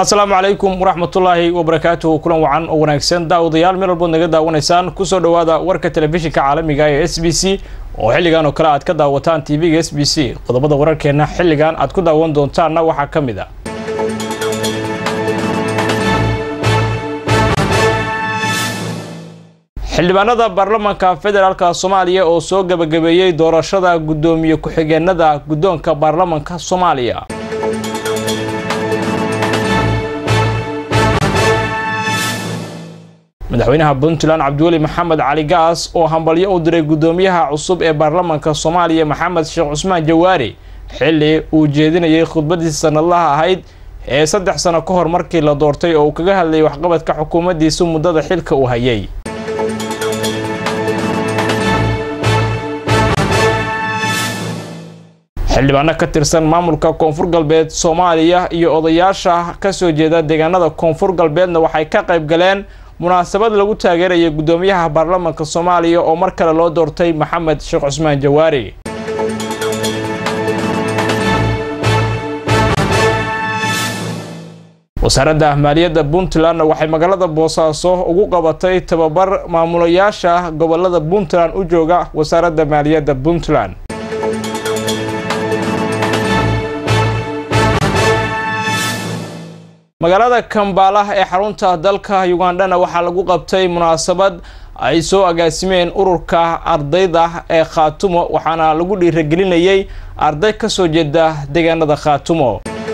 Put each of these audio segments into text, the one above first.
asalaamu calaykum waraxmatullaahi wabarakaatuhu kulan wacan oo wanaagsan daawadayaal meel walbood naga daawanaysaan kusoo dhowaada warka telefishinka caalamiga ee s b c oo xilligan oo kale aad ka daawataan tv-ga s b c qodobada wararkeenna xilligan aad ku daawan doontaanna waxaa ka mid a xildhibaanada baarlamaanka federaalka soomaaliya oo soo gebagabeeyey doorashada guddoomiye ku-xigeenada guddoonka baarlamaanka soomaaliya madaxweynaha puntland cabdiweli maxamed cali gaas oo hambalyo u diray guddoomiyaha cusub ee baarlamaanka soomaaliya maxamed sheekh cusmaan jawaari xilli uu jeedinayay khudbadiisa sanadlaha ahayd ee saddex sano ka hor markii la doortay oo uu kaga hadlayay waxqabadka xukuumaddiisa muddada xilka uu hayay xildhibaano ka tirsan maamulka koonfur galbeed soomaaliya iyo odayaasha kasoo jeeda deegaanada koonfur galbeedna waxay ka qayb galeen munaasabad lagu taageerayay guddoomiyaha baarlamaanka soomaaliya oo mar kale loo doortay maxamed sheekh cusmaan jawaari wasaaradda maaliyadda puntlandna waxay magaalada boosaaso ugu qabatay tababar maamulayaasha gobolada puntland u jooga wasaaradda maaliyadda puntland magaalada kambala ee xarunta dalka ugandhana waxaa lagu qabtay munaasabad ay soo agaasimeen ururka ardayda ee khaatumo waxaana lagu dhiiragelinayay arday ka soo jeeda deegaanada khaatumo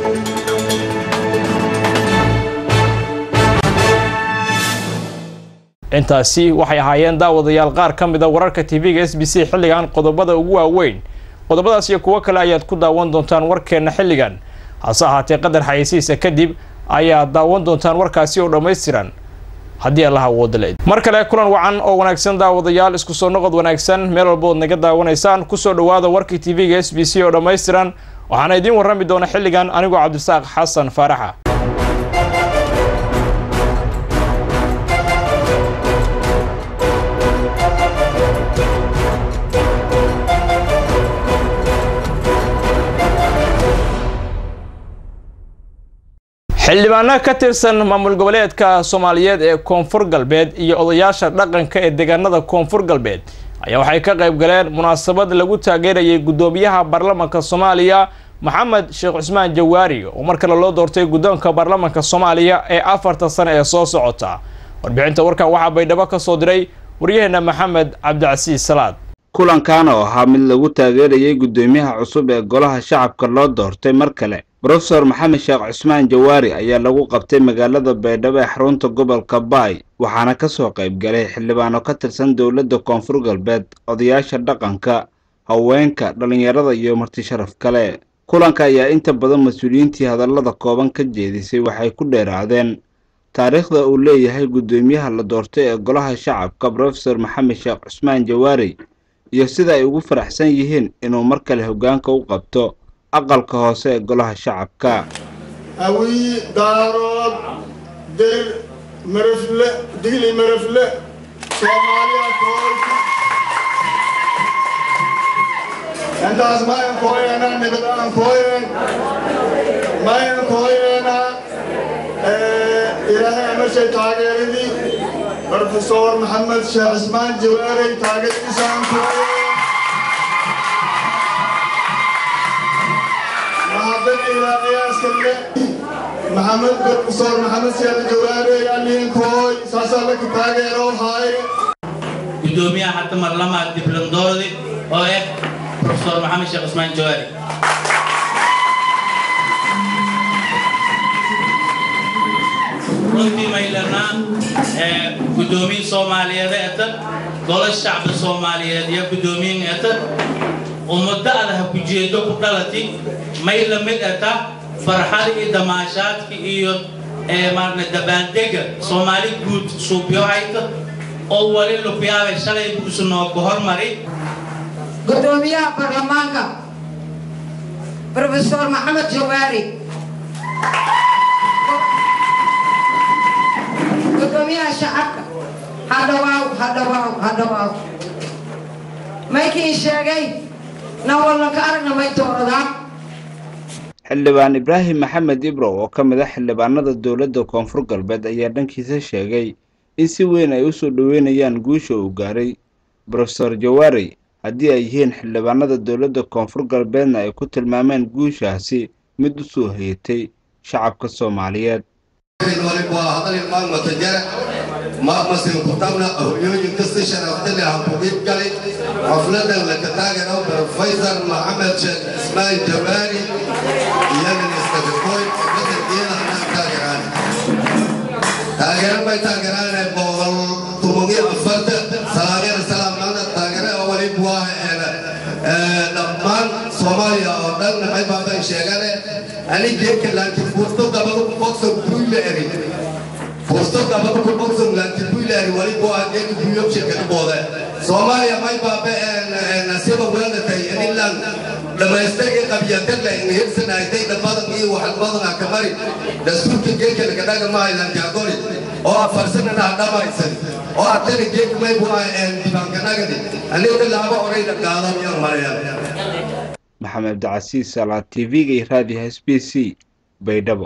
intaasi waxay ahaayeen daawadayaal qaar ka mid a wararka tv-ga s b c xilligan qodobada ugu waaweyn qodobadaas iyo kuwo kale ayaad ku daawan doontaan warkeenna xilligan hase ahaatee qadar xayeysiisa kadib ayaad daawan doontaan warkaasi oo dhammaystiran haddii allaha awoodaleed mar kale kulan wacan oo wanaagsan daawadayaal isku soo noqod wanaagsan meel walbood naga daawanaysaan kusoo dhowaada warkii tv-ga s b c oo dhammaystiran waxaana idiin warrami doona xilligan anigoo cabdisaaq xasan faaraxa xildhibaano ka tirsan maamul goboleedka soomaaliyeed ee koonfur galbeed iyo odayaasha dhaqanka ee deegaanada koonfur galbeed ayaa waxay ka qayb galeen munaasabad lagu taageerayay guddoomiyaha baarlamaanka soomaaliya maxamed sheekh cusmaan jawaari oo mar kale loo doortay guddoonka baarlamaanka soomaaliya ee afarta sane ee soo socota warbixinta warkan waxaa baydhabo ka soo diray waryaheena maxamed cabdicasiis salaad kulankan oo ahaa mid lagu taageerayay guddoomiyaha cusub ee golaha shacabka loo doortay mar kale brofesor maxamed sheekh cusmaan jawaari ayaa lagu qabtay magaalada baydhabo ee xarunta gobolka baay waxaana ka soo qayb galay xildhibaano ka tirsan dowladda koonfur galbeed odayaasha dhaqanka haweenka dhallinyarada iyo marti sharaf kale kulanka ayaa inta badan mas-uuliyiintii hadallada kooban ka jeedisay waxay ku dheeraadeen taariikhda uu leeyahay guddoomiyaha la doortay ee golaha shacabka brofesor maxamed sheekh cusmaan jawaari iyo sida ay ugu faraxsan yihiin inuu mar kale hoggaanka u qabto aqalka hoose ee golaha shacabka awii daarood dir marafle digli marafle soomaaliya koolka intaas mayan kooyeena nibadaan kooyeen mayan kooyeena ilaahay amashay taageeradii brofesor maxamed sheekh cismaan jawaarey taageeradiisaan kooyeen maxamed brofesor maxamed siyaad jawaare aliinkooy saasaa laka taageero haaye gudoomiyaha hadda marlamaad diblandoodi oo ah profesor maxamed sheekh cusmaan jawaari runtii maylanaa gudoomiye soomaaliyeed eta golo shacbi soomaaliyeed iyo gudoomiyin eta ummado adaha ku jeedo ku dhalati may la mid eta farxada iyo damaashaadka iyo maarna dabaaldega soomaali guud suubyo hayta oo wali lukuyaabay shalay buusu noogu hormari gudoomiyaha baarlamaanka brofesor maxamed jawaari gudoomiyaha shacabka hadhawaaw hadhawaaw hadhawaaw maykii sheegay na wallanka aragna may tooradaa xildhibaan ibraahim maxamed ibrow oo ka mid ah xildhibaanada dowladda koonfur galbeed ayaa dhankiisa sheegay in si weyn ay usoo dhoweynayaan guusha uu gaaray brofeor jawaari haddii ay yihiin xildhibaanada dowladda koonfur galbeedna ay ku tilmaameen guushaasi mid u soo heetay shacabka soomaaliyeed maamasi kutabna hoyooyin kasta sharaftale habugid gali xafladan laka taagano profesor maxamed sheekh ismaan jawaari iyo ministarkoy badankeeda anaa taageraan taageero bay taageraane boqol tumogiyo afarta salaageer salaamnada taageere oo wali buah dhammaan soomaaliya oo dhan maxay baabay sheegane ani geeka laakiin furto gabadu boksa buyle eri furto gabadu ku boksa laakiin buyle eri wali buah geeka buyo shirkadbooda soomaaliya may baabe nasiba weelatay inilan dhamaystirkii qabyatadla inhirsanaytay dhabadan iyo waxalbadana kamari dastuurka geeka lagadhaga mahaylankaagori oo afarsanana hadhamaysan oo atana geeka may buah dibaankanagadi aniga laaba orayda qaadan iyo marayaan maxamed abdicasiis salaad tv-ga iyo raadiyaha s b c baydhabo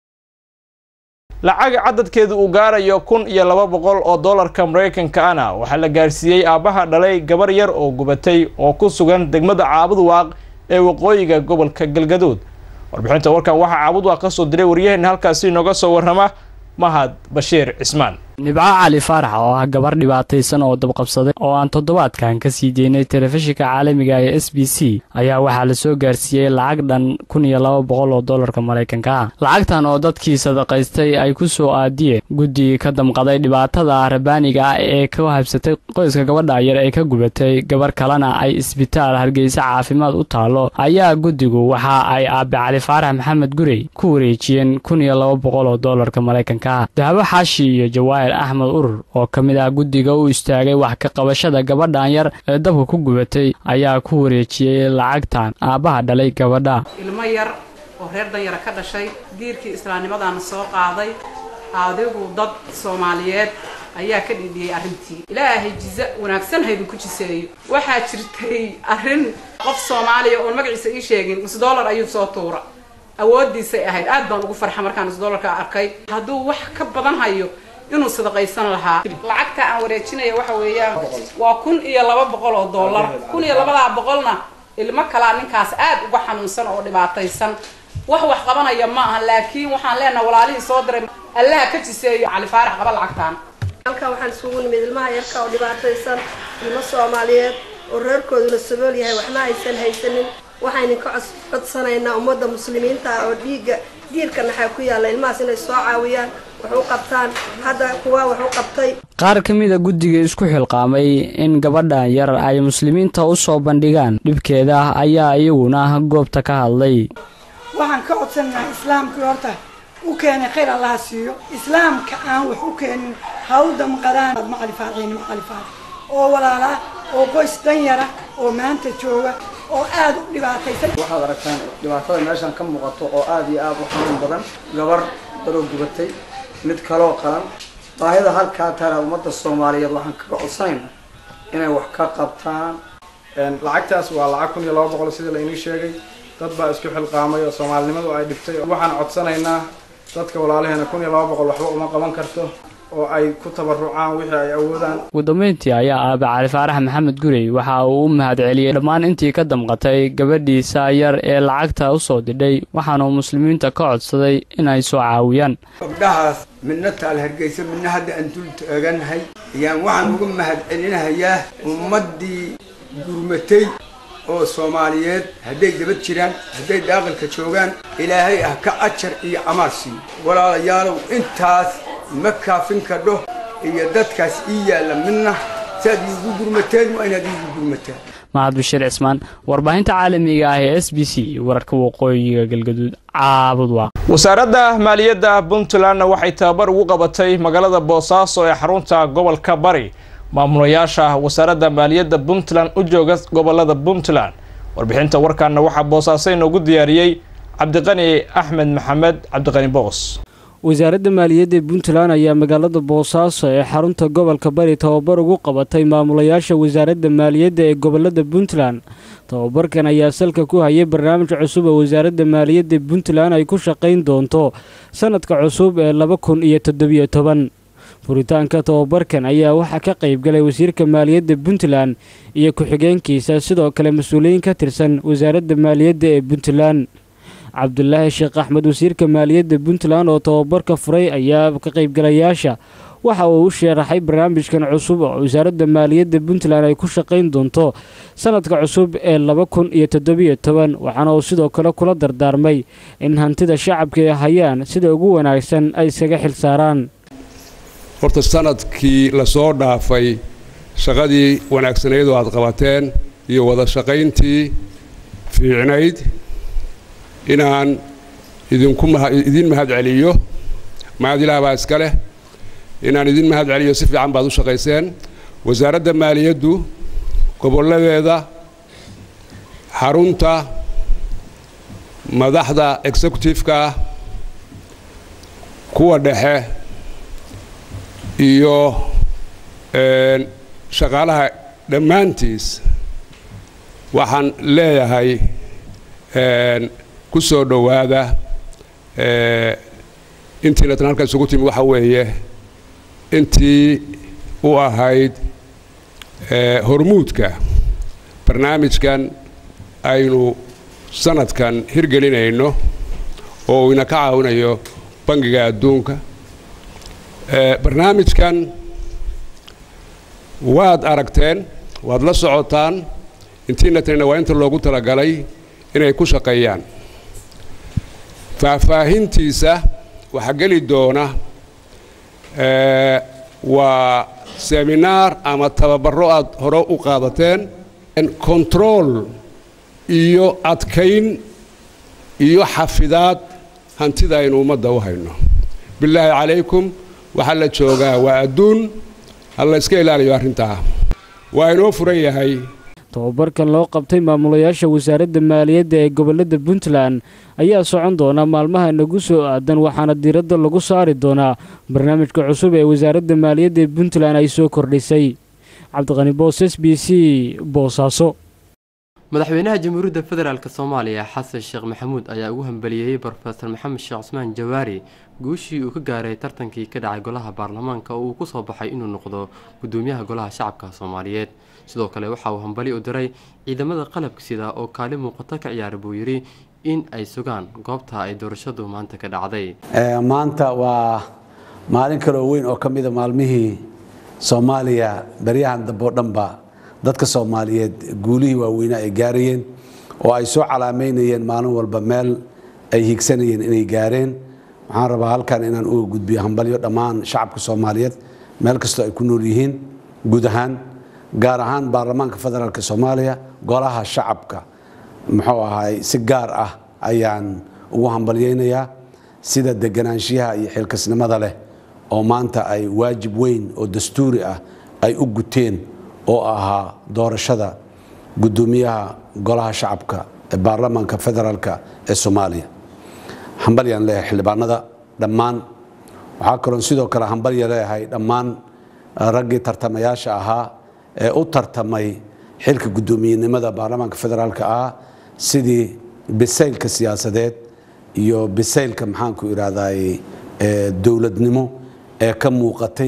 lacag cadadkeedu uu gaarayo kun iyo laba boqol oo dollarka maraykanka ana waxaa la gaarsiiyey aabbaha dhalay gabar yar oo gubatay oo ku sugan degmada caabudwaaq ee waqooyiga gobolka galgaduud warbixinta warkan waxaa caabudwaaq ka soo diray waryaheena halkaasi inooga soo warrama mahad bashiir cismaan nibco cali faarax oo ah gabar dhibaataysan oo dabqabsaday oo aan toddobaadkan ka sii deynay telefishinka caalamiga ee s b c ayaa waxaa la soo gaarsiiyey lacag dhan kun iyo laba boqol oo dollarka maraykanka ah lacagtan oo dadkii sadaqaystay ay ku soo aadiyeen guddigii ka damqaday dhibaatada rabaaniga ah ee ka habsatay qoyska gabadha yar ee ka gubatay gabar kalena ay isbitaal hargeysa caafimaad u taallo ayaa guddigu waxa ay aabe cali faarax maxamed gurey ku wareejiyeen kun iyo laba boqol oo dollarka maraykanka ah dahabo xaashi iyo jawaahir axmed urur oo ka mid ah guddiga u istaagay wax ka qabashada gabadhan yar ee dabka ku gubatay ayaa ku wareejiyey lacagtan aabbaha dhalay gabadha ilmo yar oo reer danyara ka dhashay diirkii islaamnimadana soo qaaday adigu dad soomaaliyeed ayaa ka dhidhiyey arrintii ilaahay jiza wanaagsan haydin ku jiseeyo waxaa jirtay arrin qof soomaaliya oon magaciisa ii sheegin nus dollar ayuu soo tuura awoodiisay ahayd aad baan ugu farxa markaan nus dollarka arkay hadduu wax ka badan hayo inuu sadaqaysan lahaa lacagta aan wareejinaya waxa weeyaan waa kun iyo laba boqol oo dollar kun iyo labadaa boqolna ilmo kalaa ninkaas aad uga xanuunsan oo dhibaataysan wax wax qabanaya ma aha laakiin waxaan leenaha walaalihii soo diray allaha ka jiseeyo cali faarax qaba lacagtaan halkan waxaan isugu nimid ilmaha yarka oo dhibaataysan ilmo soomaaliyeed oo reerkooduna sabool yahay waxna aysan haysanin waxaynin ka codsanaynaa ummadda muslimiinta ah oo dhiigga diirka naxaa ku yaalla ilmahaas inay soo caawiyaan wax u qabtaan hadda kuwa wax u qabtay qaar ka mida guddiga isku xilqaamay in gabadhan yar ay muslimiinta u soo bandhigaan dhibkeeda ayaa iyaguna goobta ka hadlay waxaan ka codsanaynaa islaamkii horta u keenay khayr allaha siiyo islaamka aan wax u keenin ha u damqadaan macali faarciin macali faarc oo walaala oo qoys danyara oo maanta jooga oo aada u dhibaataysan waxaad aragtaan dhibaatada meeshan ka muuqato oo aada iyo aada u xanuun badan gabar daroo gubatay mid kaloo qalan baahida halkaa taala ummadda soomaaliyeed waxaan kaga codsanaynaa inay wax ka qabtaan lacagtaas waa lacag kun iyo laba boqol sidii lainii sheegay dad baa isku xilqaamay oo soomaalinimadu ay dhibtay waxaan codsanaynaa dadka walaalaheena kun iyo laba boqol waxba uma qaban karto oo ay ku tabarucaan wixii ay awoodaan ugu dambeyntii ayaa aabe cali faarax maxamed gurey waxa uu u mahad celiyey dhammaan intii ka damqatay gabadhiisa yar ee lacagta u soo didhay waxaanuu muslimiinta ka codsaday inay soo caawiyaan gabdhahaas midna taal hargeysa midna hadda aan dul taaganahay ayaan waxaan uga mahad celinahayaa ummaddii gurmatay oo soomaaliyeed hadday dabad jiraan hadday daaqilka joogaan ilaahay ah ka ajar iyo camaal siiyo walaalayaalow intaas ma kaafin kadho iyo dadkaas ii yaalla midna saad iigu gurmateen waa inaad iigu gurmataan mahad bashiir cismaan warbaahinta caalamiga ah ee s b c wararka waqooyiga galgaduud caabudwaaq wasaaradda maaliyadda puntlandna waxay tababar ugu qabatay magaalada boosaaso ee xarunta gobolka bari maamulayaasha wasaaradda maaliyadda puntland u jooga gobolada puntland warbixinta warkaana waxaa boosaaso inoogu diyaariyey cabdiqani axmed maxamed cabdiqani boos wasaaradda maaliyadda puntland ayaa magaalada boosaaso ee xarunta gobolka bari tababar ugu qabatay maamulayaasha wasaaradda maaliyadda ee gobolada puntland tababarkan ayaa salka ku hayay barnaamij cusub oo wasaaradda maaliyadda puntland ay ku shaqayn doonto sanadka cusub ee laba kun iyo toddobiyo toban furitaanka tababarkan ayaa waxaa ka qaybgalay wasiirka maaliyadda puntland iyo ku-xigeenkiisa sidoo kale mas-uuliyiin ka tirsan wasaaradda maaliyadda ee puntland cabdulaahi sheekh axmed wasiirka maaliyadda puntland oo tababarka furay ayaa ka qaybgalayaasha waxa uu u sheeraxay barnaamijkan cusub oo wasaaradda maaliyadda puntland ay ku shaqayn doonto sanadka cusub ee laba kun iyo toddobiyo toban waxaana uu sidoo kale kula dardaarmay in hantida shacabka ay hayaan sida ugu wanaagsan ay iskaga xilsaaraan horta sanadkii lasoo dhaafay shaqadii wanaagsanayd oo aad qabateen iyo wada shaqayntii fiicnayd inaan idinku idin mahad celiyo mahad ilaah baa iska leh inaan idin mahad celiyo si fiican baad u shaqayseen wasaaradda maaliyaddu gobolladeeda xarunta madaxda executive-ka ah kuwa dhexe iyo shaqaalaha dhammaantiis waxaan leeyahay ku soo dhowaada intiina tan halkan isugu timi waxa weeye intii u ahayd hormuudka barnaamijkan aynu sanadkan hirgelinayno oo uu ina ka caawinayo bangiga adduunka barnaamijkan waad aragteen waad la socotaan intiina tanina waa inta loogu talagalay inay ku shaqeeyaan faahfaahintiisa waxaa geli doona waa seminaar ama tababaro aad hore u qaadateen control iyo adkayn iyo xafidaad hantida aynu ummadda u hayno bilaahi calaykum waxaa la joogaa waa adduun ha la iska ilaaliyo arrintaa waa inoo furan yahay tababarkan loo qabtay maamulayaasha wasaaradda maaliyadda ee gobolada puntland ayaa socon doona maalmaha nagu soo aadan waxaana diiradda lagu saari doonaa barnaamijka cusub ee wasaaradda maaliyadda ee puntland ay soo kordhisay cabdiqani boos s b c boosaaso madaxweynaha jamhuuriyadda federaalk soomaaliya xasan sheekh maxamuud ayaa ugu hambaliyeeyey brofesor maxamed sheekh cusmaan jawaari guushii uu ka gaaray tartankii ka dhacay golaha baarlamaanka oo uu ku soo baxay inuu noqdo gudoomiyaha golaha shacabka soomaaliyeed sidoo kale waxa uu hambali u diray ciidamada qalabka sida oo kaalin muuqato ka ciyaara buu yidhi in ay sugaan goobta ay doorashadu maanta ka dhacday maanta waa maalin kaloo weyn oo ka mida maalmihii soomaaliya baryahan dambe oo dhanba dadka soomaaliyeed guulihii waaweynaa ay gaarayeen oo ay soo calaameynayeen maalin walba meel ay higsanayeen inay gaareen waxaan rabaa halkan inaan uga gudbiyo hambalyo dhammaan shacabka soomaaliyeed meel kastoo ay ku nool yihiin guud ahaan gaar ahaan baarlamaanka federaalk soomaaliya golaha shacabka muxuu ahaay si gaar ah ayaan ugu hambalyeynayaa sida deganaanshiyaha iyo xilkasnimada leh oo maanta ay waajib weyn oo dastuuri ah ay u guteen oo ahaa doorashada gudoomiyaha golaha shacabka ee baarlamaanka federaalk ee soomaaliya hambalyaan leeyahay xildhibaanada dhammaan waxaa kaloon sidoo kale hambalya leeyahay dhammaan raggii tartamayaasha ahaa ee u tartamay xilka guddoomiyenimada baarlamaanka federaalk ah sidii bisaylka siyaasadeed iyo bisaylka maxaanku idhahday dowladnimo ee ka muuqatay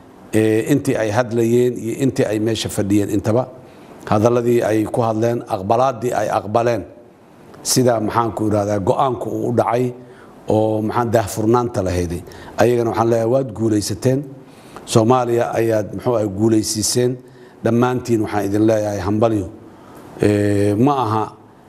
intii ay hadlayeen iyo intii ay meesha fadhiyeen intaba hadaladii ay ku hadleen aqbalaadii ay aqbaleen sida maxaanku idhahdaa go-aanku uu u dhacay oo maxaan daahfurnaanta lahayday ayagana waxaan leeyahay waad guulaysateen soomaaliya ayaad muxuu ah guulaysiiseen dhammaantiin waxaan idin leeyahay hambalyo ma aha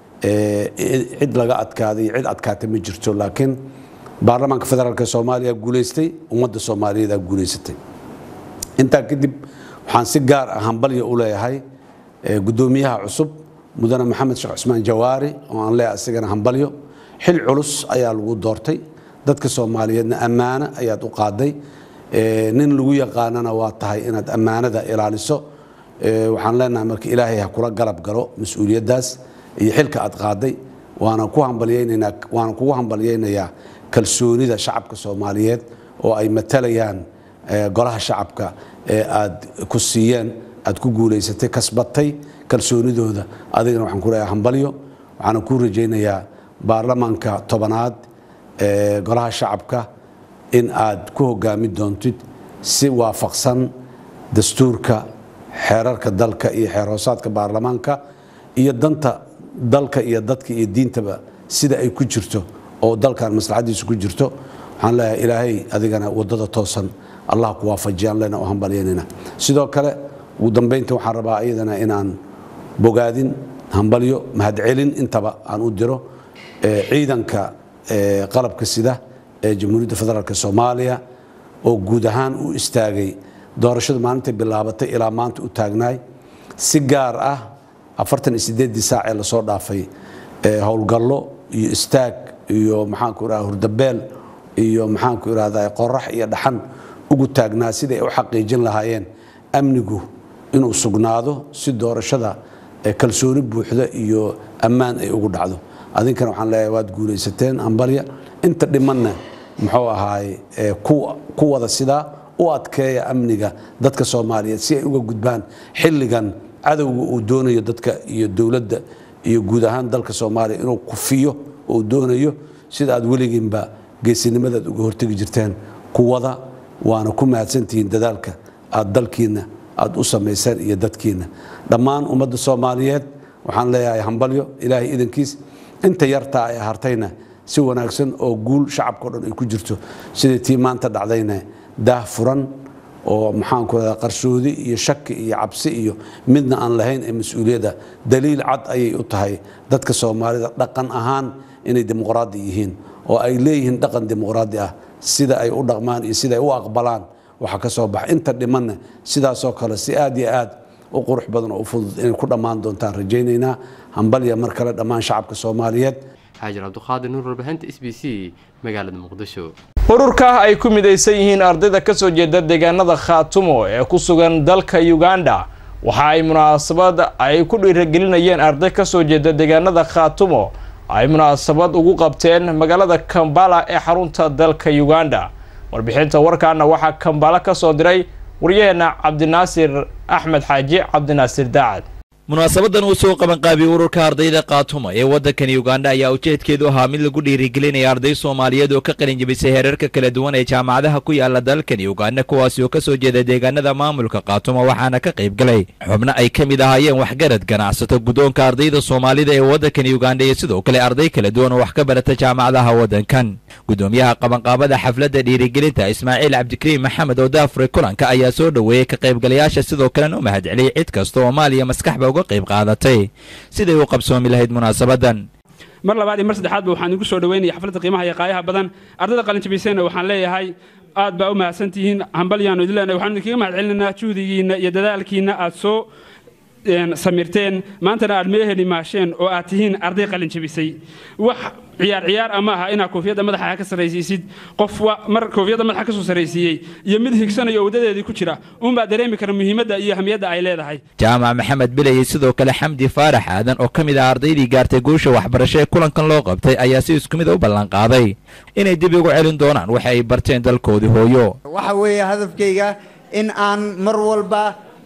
cid laga adkaaday cid adkaatay ma jirto laakiin baarlamaanka federaalk soomaaliya guulaystay ummadda soomaaliyeed guulaysatay intaa kadib waxaan si gaar ah hambalyo u leeyahay gudoomiyaha cusub mudane maxamed sheekh cusmaan jawaari oo aan leeyahay isagana hambalyo xil culus ayaa lagu doortay dadka soomaaliyeedna ammaano ayaad u qaaday nin lagu yaqaanana waa tahay inaad ammaanada ilaaliso waxaan leenahay marka ilaahay ha kula galab galo mas-uuliyaddaas iyo xilka aad qaaday waana ku hambalyaynaynaa waana kugu hambalyaynayaa kalsoonida shacabka soomaaliyeed oo ay matalayaan golaha shacabka ee aad ku siiyeen aad ku guulaysatay kasbatay kalsoonidooda adigana waxaan ku leeyahay hambalyo waxaana kuu rajaynayaa baarlamaanka tobanaad ee golaha shacabka in aad ku hogaami doontid si waafaqsan dastuurka xeerarka dalka iyo xeer hoosaadka baarlamaanka iyo danta dalka iyo dadka iyo diintaba sida ay ku jirto oo dalkan maslaxadiisu ku jirto waxaan leeyahay ilaahay adigana wadada toosan allah ku waafajiyaan lena u hambalyaynayna sidoo kale ugu dambaynta waxaan rabaa iyadana inaan bogaadin hambalyo mahadcelin intaba aan u diro ciidanka qalabka sida ee jamhuuriyadda federaalk soomaaliya oo guud ahaan u istaagay doorashadu maalintay bilaabatay ilaa maanta u taagnaay si gaar ah afartan iyo sideeddii saac ee lasoo dhaafay howlgallo iyo istaag iyo maxaanku irahda hurdabeel iyo maxaanku irahda qorax iyo dhaxan ugu taagnaa siday u xaqiijin lahaayeen amnigu inuu sugnaado si doorashada kalsooni buuxda iyo ammaan ay ugu dhacdo adinkana waxaan leeyahay waad guulaysateen ambalya inta dhimanna muxuu ahaay ku wada sidaa u adkeeya amniga dadka soomaaliyeed si ay uga gudbaan xilligan cadowga uu doonayo dadka iyo dowladda iyo guud ahaan dalka soomaaliya inuu kufiyo uu doonayo sida aad weligiinba geesinimadaad uga hortegi jirteen kuwada waana ku mahadsantihiin dadaalka aad dalkiinna aad u samayseen iyo dadkiinna dhammaan ummadda soomaaliyeed waxaan leeyahay hambalyo ilaahay idankiis inta yartaa ay hartayna si wanaagsan oo guul shacabkao dhan ay ku jirto sidai tii maanta dhacdayna daah furan oo maxaanku radaa qarshoodi iyo shaki iyo cabsi iyo midna aan lahayn ee mas-uuliyadda daliil cad ayay u tahay dadka soomaalida dhaqan ahaan inay dimuqraadi yihiin oo ay leeyihiin dhaqan dimuqraadi ah sida ay u dhaqmaan iyo sida ay u aqbalaan waxa ka soo baxa inta dhimanna sidaasoo kale si aad iyo aad u qurux badan oo u fudud inay ku dhammaan doontaan rajaynaynaa hambalya mar kale dhammaan shacabka soomaaliyeed xaajir cabduqaadir nuur warbaahinta s b c magaalada muqdisho ururka ay ku midaysan yihiin ardayda ka soo jeeda deegaanada khaatumo ee ku sugan dalka uganda waxa ay munaasabad ay ku dhiiragelinayeen arday ka soo jeeda deegaanada khaatumo ay munaasabad ugu qabteen magaalada kambala ee xarunta dalka uganda warbixinta warkaana waxaa kambala ka soo diray waryaheena cabdinaasir axmed xaaji cabdinaasir daacad munaasabadan uu soo qabanqaabiyey ururka ardayda kaatuma ee waddankani uganda ayaa ujeedkeedu ahaa mid lagu dhiirigelinaya arday soomaaliyeed oo ka qalin jebisay heerarka kala duwan ee jaamacadaha ku yaala dalkani uganda kuwaasi oo ka soo jeeda deegaanada maamulka kaatuma waxaana ka qayb galay xubno ay ka mid ahaayeen waxgarad ganacsato guddoonka ardayda soomaalida ee waddankani uganda iyo sidoo kale arday kala duwan oo wax ka barata jaamacadaha waddankan gudoomiyaha qabanqaabada xafladda dhiirigelinta ismaaciil cabdikariim maxamed oo daafure kulanka ayaa soo dhoweeyey ka qaybgalayaasha sidoo kalena u mahadceliyey cid kasta oo maaliya maskaxba uga qayb qaadatay siday u qabsoomi lahayd munaasabadan mar labaad iyo mar saddexaadba waxaan igu soo dhaweynaya xafladda qiimaha iyo qaayaha badan ardayda qalinjabisayna waxaan leeyahay aad baa u mahadsantihiin hambalyaanu idin leenahay waxaan idinkaga mahad celinaynaa juhdigiinna iyo dadaalkiinna aad soo samirteen maantana aad meeheli maasheen oo aad tihiin arday qalin jabisay wax ciyaar ciyaar ama aha inaad koofiyadda madaxa ka sarraysiisid qof mar koofiyadda madaxa ka soo sarraysiiyey iyo mid higsanaya oo waddadeedii ku jira uunbaa dareemi kara muhiimadda iyo ahmiyadda ay leedahay jaamac maxamed bilayey sidoo kale xamdi faarax aadan oo ka mid ah ardaydii gaartay guusha waxbarasho ee kulankan loo qabtay ayaa si isku mid a u ballanqaaday inay dib ugu celin doonaan waxa ay barteen dalkoodii hooyo waxa weeye hadafkayga in aan mar walba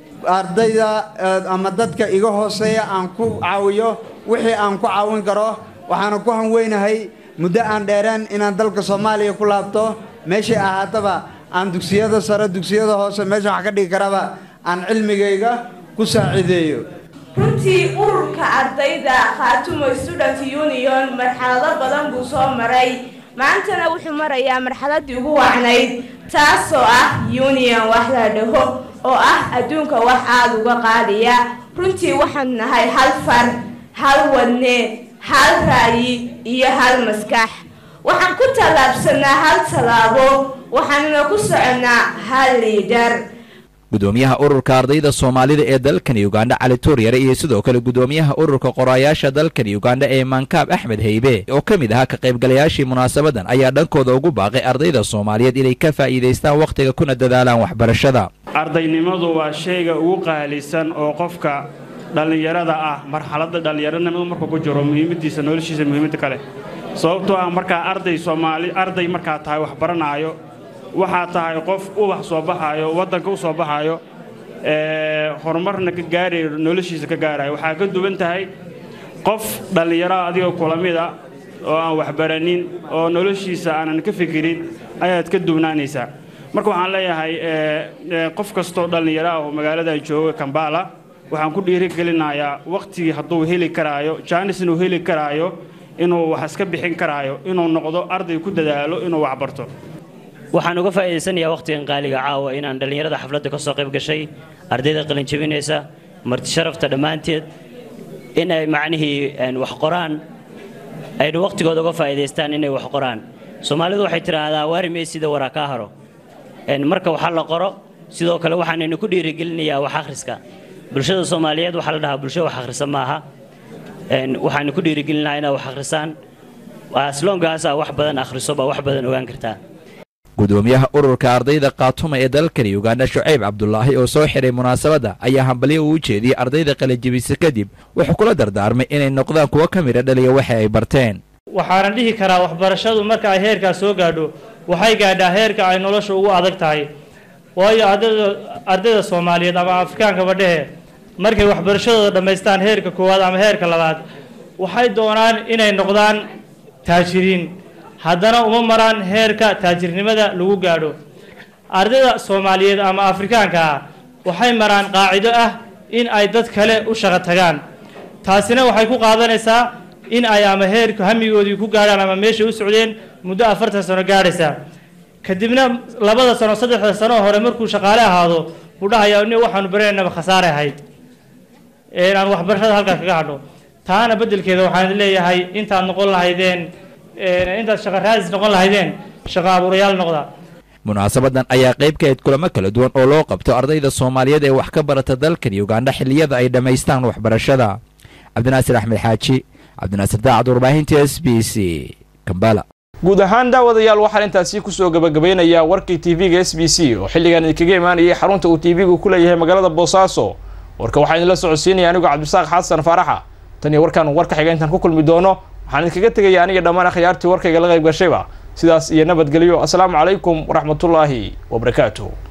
ardayda ama dadka iga hooseeya aan ku caawiyo wixii aan ku caawin karo waxaana ku hanweynahay muddo aan dheereen inaan dalka soomaaliya ku laabto meeshay ahaataba aan dugsiyada sare dugsiyada hoose meesha wax ka dhigi karaba aan cilmigayga ku saaciideeyo runtii ururka ardayda khaatumo student union marxalado badan buu soo maray maantana wuxuu marayaa marxaladii ugu wacnayd taasoo ah union wax la dhaho oo ah adduunka wax aada uga qaadiya runtii waxaan nahay hal far hal wadne hal ra'yi iyo hal maskax waxaan ku tallaabsanaa hal tallaabo waxaanuna ku soconnaa hal liidar gudoomiyaha ururka ardayda soomaalida ee dalkani uganda cali tuuryare iyo sidoo kale gudoomiyaha ururka qoraayaasha dalkani uganda ee maankaab axmed haybe oo ka mid ahaa ka qaybgalayaashii munaasabadan ayaa dhankooda ugu baaqay ardayda soomaaliyeed inay ka faa'iidaystaan wakhtiga kuna dadaalaan waxbarashada ardaynimadu waa shayga ugu qaalisan oo qofka dhallinyarada ah marxaladda dhallinyaranimadu markuu ku jiro muhiimadiisa noloshiisa muhiimadda kale sababtoo ah markaa arday soomaali arday markaa tahay wax baranaayo waxaa tahay qof ubax soo baxaayo waddanka u soo baxaayo horumarna ka gaarayo noloshiisa ka gaarayo waxaa ka duwan tahay qof dhallinyaro adigoo kula mida oo aan waxbaranin oo noloshiisa aanan ka fikirin ayaad ka duwnaanaysaa marka waxaan leeyahay qof kastoo dhallinyaro ah oo magaaladan jooga kambala waxaan ku dhiirigelinayaa wakhtigii hadduu heli karaayo jaanis inuu heli karaayo inuu wax iska bixin karaayo inuu noqdo arday ku dadaalo inuu wax barto waxaan uga faa'iidaysanayaa wakhtigan qaaliga caawa inaan dhallinyarada xafladda ka soo qayb gashay ardayda qalinjabinaysa marti sharafta dhammaanteed in ay macnihii wax qoraan aynu wakhtigooda uga faa'iidaystaan inay wax qoraan soomaalidu waxay tidhaahdaa waari meysida waraa kaa haro marka waxaa la qoro sidoo kale waxaanaynu ku dhiirigelinayaa wax akhriska bulshada soomaaliyeed waxaa la dhahaa bulsho wax akhrisa maaha waxaanu ku dhiirigelinahaa inaad wax akhrisaan asloonkaasa wax badan akhriso baa wax badan ogaan kartaa gudoomiyaha ururka ardayda kaatuma ee dalkani ugandha shucayb cabdulaahi oo soo xiray munaasabadda ayaa hambalyo uu jeediyey ardayda qalajibisa kadib wuxuu kula dardaarmay inay noqdaan kuwo ka midha dhaliya waxa ay barteen waxaana dhihi karaa waxbarashadu marka ay heerkaas soo gaadho waxay gaadhaa heerka ay nolosha ugu adag tahay waayo ardayda soomaaliyeed ama afrikaankaba dhehe markay waxbarashadooda dhammaystaan heerka koowaad ama heerka labaad waxay doonaan inay noqdaan taajiriin haddana uma maraan heerka taajirnimada lagu gaadho ardayda soomaaliyeed ama afrikaanka ah waxay maraan qaacido ah in ay dad kale u shaqo tagaan taasina waxay ku qaadanaysaa in ay ama heerka hamigoodii ku gaadhaan ama meeshay u socdeen muddo afartan sano gaadhaysa kadibna labada sano saddexda sano hore markuu shaqaale ahaado buu dhahayaa ni waxaanu baranaynaba khasaare ahayd aan waxbarashada halkaa kaga hadho taana beddelkeeda waxaan leeyahay intaad noqon lahaydeen intaad shaqo raadis noqon lahaydeen shaqo abuurayaal noqda munaasabadan ayaa qayb ka ahayd kulamo kala duwan oo loo qabto ardayda soomaaliyeed ee wax ka barata dalkan ugandha xilliyada ay dhammaystaan waxbarashada cabdinaasir axmed xaaji cabdinaasir daacad warbaahinta s b c kambala guud ahaan daawadayaal waxaan intaasi kusoo gabagabeynayaa warkii tv-ga s b c oo xilligan idinkaga imaanayay xarunta uu tv-gu ku leeyahay magaalada boosaaso warka waxaa idinla socodsiinaya anigoo cabdisaaq xasan faaraxa tan iyo warkaan warka xiga intaan ku kulmi doono waxaan idinkaga tegaya aniga dhammaan akhyaartii warkayga la qayb gashayba sidaas iyo nabadgelyo asalaamu calaykum waraxmatullaahi wabarakaatuh